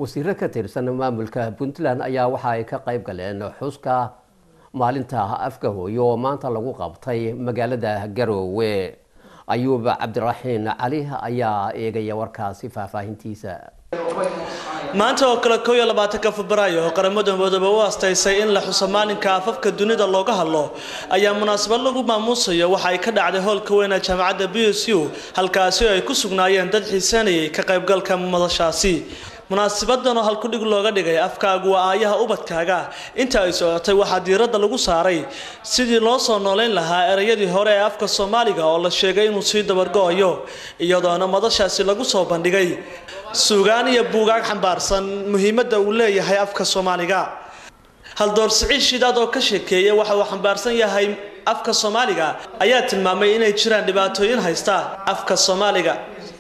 wasiiro ka tirsan maamulka puntland ayaa waxa ay ka qayb galeen xuska maalinta afka hooyo oo maanta lagu qabtay magaalada garoowe ayuub cabdiraxiin cali ayaa eegaya warkaasi faahfaahintiisa maanta oo kale kooiyo labaatanka febraayo oo qaramada midoobe u astaysay in la xuso maalinka afafka dunida looga hadlo ayaa munaasabad lagu maamuusayo waxa ay ka dhacday hoolka weyn ee jaamacadda b s u halkaasi oo ay ku sugnaayeen dad xiiseynayay ka qaybgalka madashaasi munaasabadan oo halkudhig looga dhigay afkaagu waa aayaha ubadkaaga inta ay socotay waxaa diiradda lagu saaray sidii loo soo noolayn lahaa ereyadii hore ee afka soomaaliga oo la sheegay inuu sii dabargo-ayo iyadoona madashaasi lagu soo bandhigay suugaan iyo buugaag xambaarsan muhiimadda uu leeyahay afka soomaaliga haldoor siciid shidaad oo ka sheekeeyay waxa uu xambaarsan yahay afka soomaaliga ayaa tilmaamay inay jiraan dhibaatooyin haysta afka soomaaliga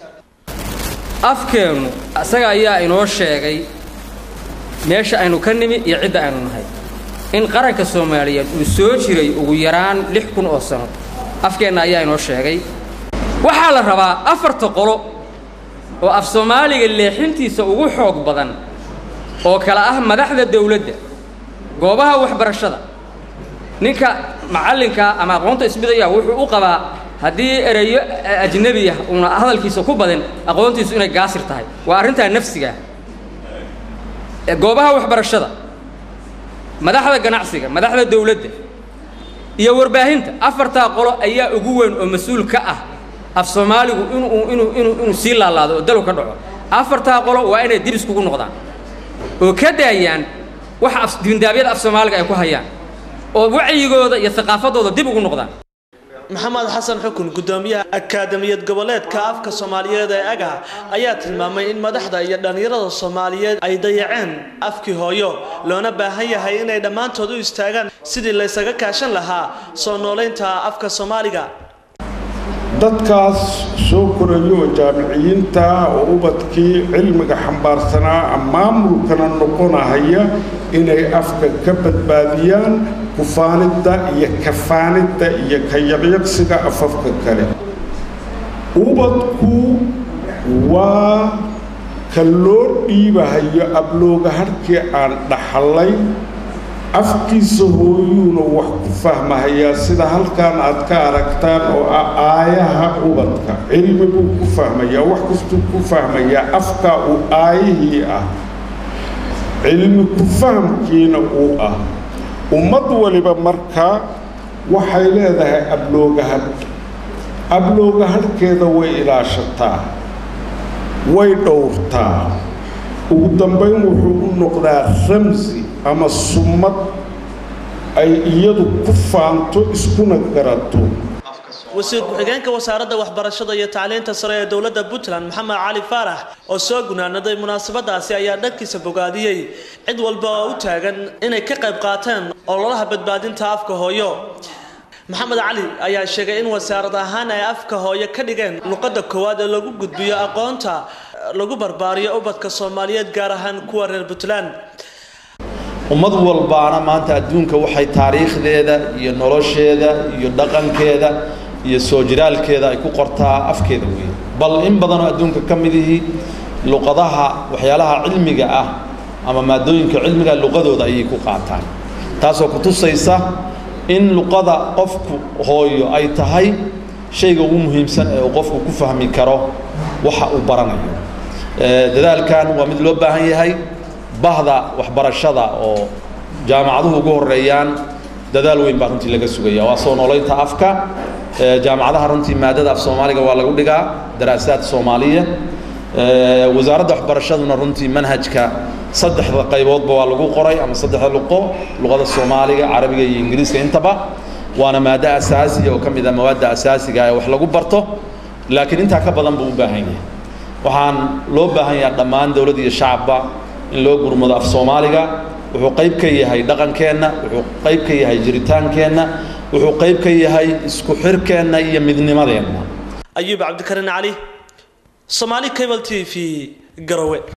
afkeennu isaga ayaa inoo sheegay meesha aynu ka nimi iyo cidda aynu nahay in qaranka soomaaliyeed uu soo jiray ugu yaraan lix kun oo sano afkeenna ayaa inoo sheegay waxaa la rabaa afarta qolo oo af soomaaliga leexintiisa ugu xoog badan oo kale ah madaxda dawladda goobaha waxbarashada ninka macallinka ama aqoonta isbidaya wuxuu u qabaa haddii ereyo ajnebi ah uuna hadalkiisa ku badin aqoontiisu inay gaasir tahay waa arrintaa nafsigaa goobaha waxbarashada madaxda ganacsiga madaxda dawladda iyo warbaahinta afartaa qolo ayaa ugu weyn oo mas-uul ka ah af soomaaligu inuu inuu inuu inuu sii laalaado oo dalu ka dhaco afartaa qolo waa inay dib iskugu noqdaan oo ka daayaan waxa dibindaabyada af soomaaliga ay ku hayaan oo wacyigooda iyo haqaafadooda dib ugu noqdaan maxamed xasan xukun gudoomiyaha akaademiyad goboleedka afka soomaaliyeed ee aga ayaa tilmaamay in madaxda iyo dhallinyarada soomaaliyeed ay dayaceen afkii hooyo loona baahan yahay inay dhammaantood u istaagaan sidii laysaga kaashan lahaa soo noolaynta afka soomaaliga dadkaas soo korayo oo jaamiciyiinta oo ubadkii cilmiga xambaarsanaa maamulkana noqonahaya inay afka ka badbaadiyaan kufaanidda iyo kafaanidda iyo ka yaqyaqsiga afafka kale ubadku waa ka loo dhiibahayo ablooga harkii aan dhaxallay afkiisa hooyuuna wax ku fahmahayaa sida halkan aad ka aragtaan oo ah aayaha ubadka cilmi buu ku fahmayaa wax kastuu ku fahmayaa afkaa uu aayihii ah cilmi ku fahamkiina uu ah ummad waliba markaa waxay leedahay abloogahadh abloogahadhkeeda way ilaashataa way dhowrtaa ugu dambayn wuxuu u noqdaa ramsi ama summad ay iyadu ku faanto iskuna garato wasiir ku-xigeenka wasaaradda waxbarashada iyo tacliinta sare ee dowladda puntland maxamed cali faarax oo soo gunaanaday munaasabadaasi ayaa dhankiisa bogaadiyey cid walba oo u taagan inay ka qayb qaateen ololaha badbaadinta afka hooyo maxamed cali ayaa sheegay in wasaarad ahaan ay afka hooyo ka dhigeen luqadda koowaad ee lagu gudbiyo aqoonta lagu barbaariyo ubadka soomaaliyeed gaar ahaan kuwa reer puntland ummad walbaana maanta adduunka waxay taariikhdeeda iyo nolosheeda iyo dhaqankeeda iyo soo jiraalkeeda ay ku qortaa afkeeda weeye bal in badanoo adduunka ka midihii luqadaha waxyaalaha cilmiga ah ama maadooyinka cilmiga luqadooda ayay ku qaataan taasoo ku tusaysa in luqada qofku hooyo ay tahay shayga ugu muhiimsan ee uu qofku ku fahmi karo waxa uu baranayo dadaalkan waa mid loo baahan yahay bahda waxbarashada oo jaamacaduhu ugu horeeyaan dadaal weyn baa runtii laga sugaya waa soo noolaynta afka jaamacadaha runtii maadada af soomaaliga waa lagu dhigaa daraasaad soomaaliya wasaaradda waxbarashaduna runtii manhajka saddexda qayboodba waa lagu qoray ama saddexda luqo luqada soomaaliga carabiga iyo ingiriiska intaba waana maado asaasiya oo ka mid ah mawaadda asaasiga ee wax lagu barto laakiin intaa ka badan buu u baahan yahay waxaan loo baahan yahay dhammaan dowladda iyo shacabba in loo gurmado af soomaaliga wuxuu qayb ka yahay dhaqankeenna wuxuu qayb ka yahay jiritaankeenna wuxuu qayb ka yahay isku xirkeenna iyo midnimadeenna ayuub cabdikarin cali somaali cable t v garowe